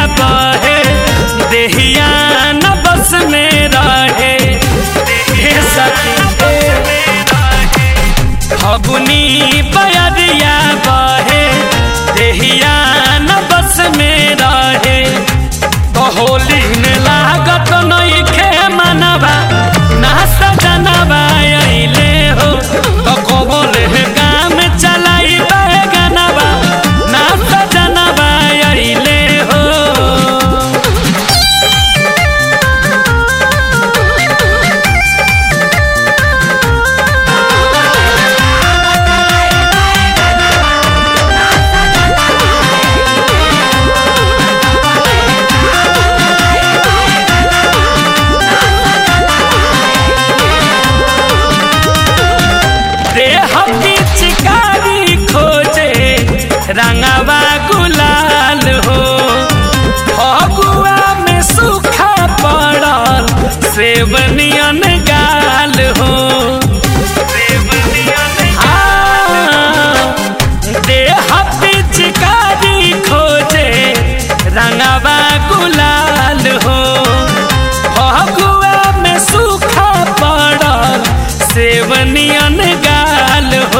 बहे देहिया न बस में रहे हे सखी फगुनी बयरिया बहे देहिया न बस में रहे तो होली में लागत नहीं खे मनवा ना सजनवा अइले हो तो कोबोले काम चलाई बैगनवा ना सजनवा अइले हो देह पिचकारी खोजे रंगवा गुलाल हो फगुआ में सूखा पड़ल सेवनियन गाल हो हाँ, देह पिचकारी खोजे रंगवा गुलाल हो फगुआ में सूखा पड़ल सेवनियन गाल हो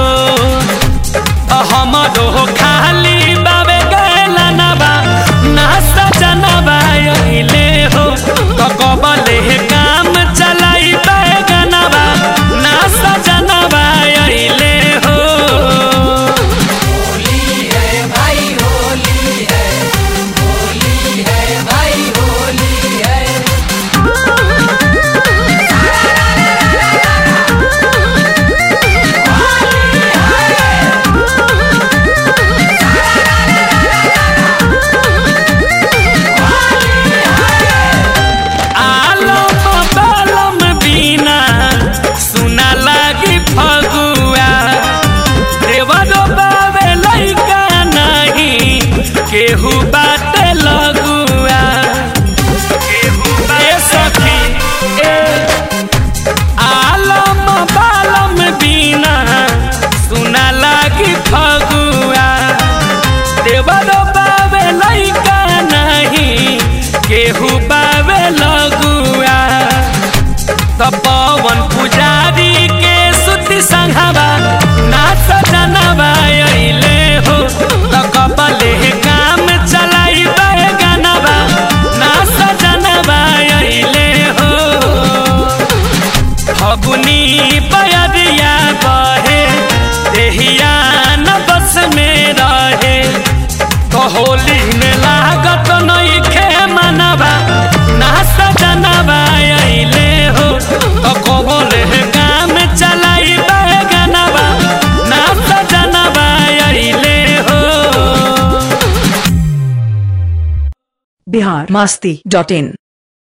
हमरो खाली बाबे गैला नबा ना सजनबा अइले हो तो कबले काम चलाई बैगनबा ना सजनबा अइले हो आलम बलम बिना सुना लागी फगुआ देवरो बाबे लैका नहीं केहू बाटे लगुआ ए सखी ए आलम बालम बिना सुना लागी फगुआ देवरो बाबे लैका नहीं केहू बाबे लगुआ त पवन पुजारी के सुति संघवा ना सजनवा अइले हो त कबले काम चलाई बैगनवा ना सजनवा अइले हो फगुनी बयरिया बहे देहिया न बस में रहे तो होली में लागत नहीं खे मनवा ना सजनवा अइले हो तो कोबोले काम चलाई बैगनवा ना सजनवा अइले हो बिहार मास्ती डॉट इन